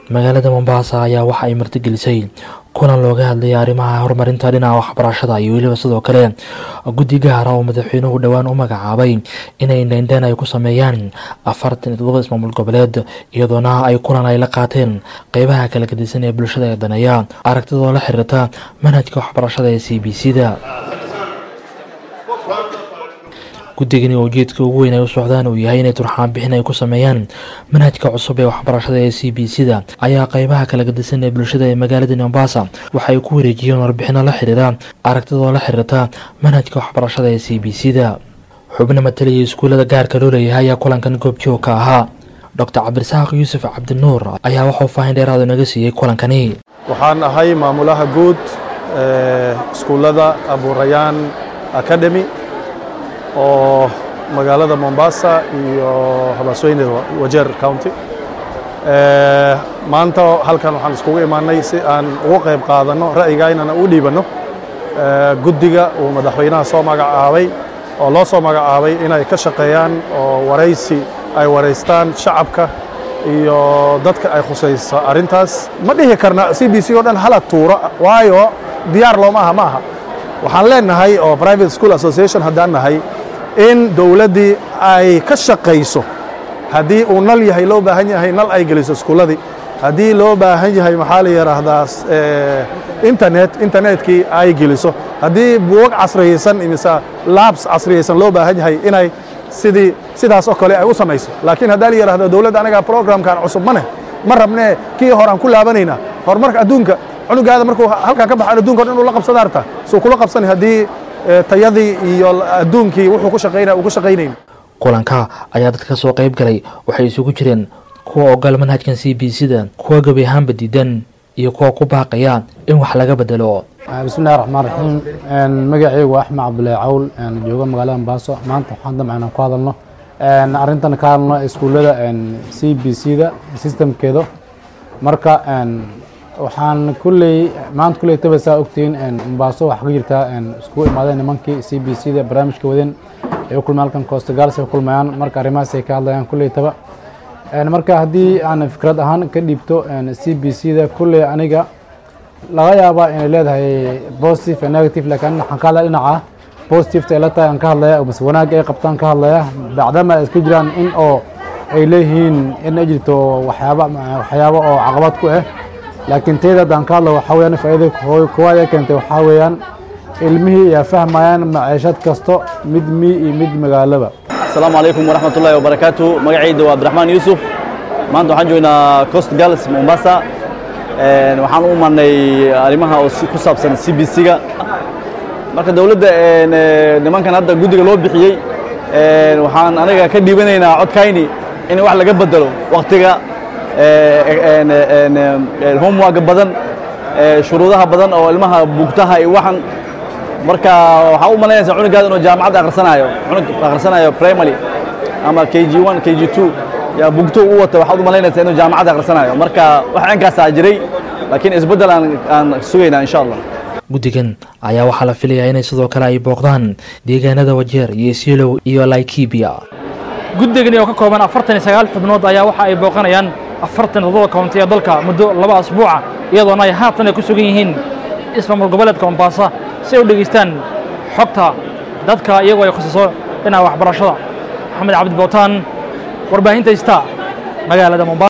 magaalada mombasa ayaa waxa ay martigelisay kulan looga hadlayay arrimaha horumarinta dhinaca waxbarashada iyo weliba sidoo kale guddi gaara oo madaxweynuhu dhowaan u magacaabay inay indheindheen ay ku sameeyaan afartan iyo todoba ismaamul goboleed iyadoona ay kulan ay la qaateen qeybaha kala gedisan ee bulshada ee daneeya aragtidoo la xiriirta manhajka waxbarashada ee c b c da guddigani oo ujeedka ugu weyn ay u socdaan uu yahay inay turxaan bixin ay ku sameeyaan manhajka cusub ee waxbarashada ee c b c da ayaa qeybaha kala gedisan ee bulshada ee magaalada mombasa waxay ku wareejiyeen warbixino la xiriira aragtidoo la xiriirta manhajka waxbarashada ee c b c da xubno matalaya iskuullada gaarka loo leeyahay ayaa kulankan goobjoog ka ahaa docr cabdirasaaq yuusuf cabdinuur ayaa waxuu faahin dheeraada naga siiyey kulankani waxaan ahay maamulaha guud iskuullada abuurayaan academy oo magaalada mombasa iyo habaasweyne wajeer county maanta halkan waxaan iskugu imaanay si aan ugu qayb qaadanno ra'yigaynana u dhiibanno guddiga uu madaxweynaha soo magacaabay oo loo soo magacaabay inay ka shaqeeyaan oo waraysi ay waraystaan shacabka iyo dadka ay khusayso arrintaas ma dhihi karna c b c oo dhan hala tuuro waayo diyaar looma aha ma aha waxaan leenahay oo private school association haddaan nahay in dowladdii ay ka shaqayso haddii uu nal yahay loo baahan yahay nal ay geliso iskuulladii haddii loo baahan yahay maxaa la yidhaahdaa internet internetkii ay geliso haddii buugag casriyaysan imise labs casriyaysan loo baahan yahay inay sidii sidaas oo kale ay u samayso laakiin haddaa la yidhahdo dowladda anagaa programkan cusub ma neh ma rabnee kii horaan ku laabanaynaa horumarka adduunka cunugaada markuu halkan ka baxaan adunka o dhan uu la qabsada arta suu kula qabsani haddii tayadii iyo adduunkii wuxuu ku shaqaynaya uu ku shaqaynayn kulanka ayaa dadka ka soo qayb galay waxay isugu jireen kuwa ogal manhajkan c b c da kuwa gebi ahaanba diidan iyo kuwa ku baaqaya in wax laga bedelo bismillahi raxmaan raxiim magacaygu waa axmed cabdullaahi cawl jooga magaalada mombaaso maanta waxaan damca inaan ku hadalno arrintan ka hadalno iskuullada c b c da systemkeeda marka waxaan kulley maanta kulley taba saa ogtihiin mombaaso waxaa ka jirtaa iskugu imaadeen nimankii c b c da barnaamijka wadeen ay u kulmayaan halkan coostagals ay u kulmayaan marka arrimahaas ay ka hadlayaan kulley taba marka haddii aan fikrad ahaan ka dhiibto c b c da kulley aniga laga yaabaa inay leedahay positive and negative laakiin waxaan ka hadlaya dhinaca positiveta ay la tahay aan ka hadlaya mase wanaagga ay qabtaan ka hadlaya bacdama ay iska jiraan in oo ay leeyihiin in ay jirto waxyaaba waxyaabo oo caqabad ku ah laakiin tayda haddaan ka hadlo waxaa weyaan faa'iida koowaad ee keentay waxaa weeyaan ilmihii ayaa fahmayaan maciishad kasto mid mi iyo mid magaalaba asalaamu calaykum waraxmat ullahi wabarakaatu magacayda waa abdiraxmaan yuusuf maanta waxaan joognaa coast girls mombasa waxaan u imanay arrimaha oo ku saabsan c b c-ga marka dowladda nimankan hadda guddiga loo bixiyey waxaan anaga ka dhiibanaynaa codkayni in wax laga bedelo waktiga homework badan shuruudaha badan oo ilmaha bugtaha iyo waxan marka waxaa u malaynaysa cunugaada inuu jaamacadda akhrisanayo cunug akhrisanayo primary ama k g one k g two yaa bugto u wata waxaad u malaynaysa inuu jaamacadda akhrisanayo marka wax cinkaasaa jiray laakiin isbeddel aan aan sugaynaa insha allah guddigan ayaa waxaa la filayaa inay sidoo kale ay booqdaan deegaanada wajeer iyo silow iyo laikibia guddigani oo ka kooban afartan iyo sagaal xubnood ayaa waxa ay booqanayaan afartan iyo toddoba koonti ee dalka muddo laba asbuuca iyadoona ay haatan ay ku sugan yihiin ismaamul goboleedka mombasa si ay u dhegaystaan xogta dadka iyagoo ay khusiso dhinaca waxbarashada maxamed cabdi bootaan warbaahinta ista magaalada mombasa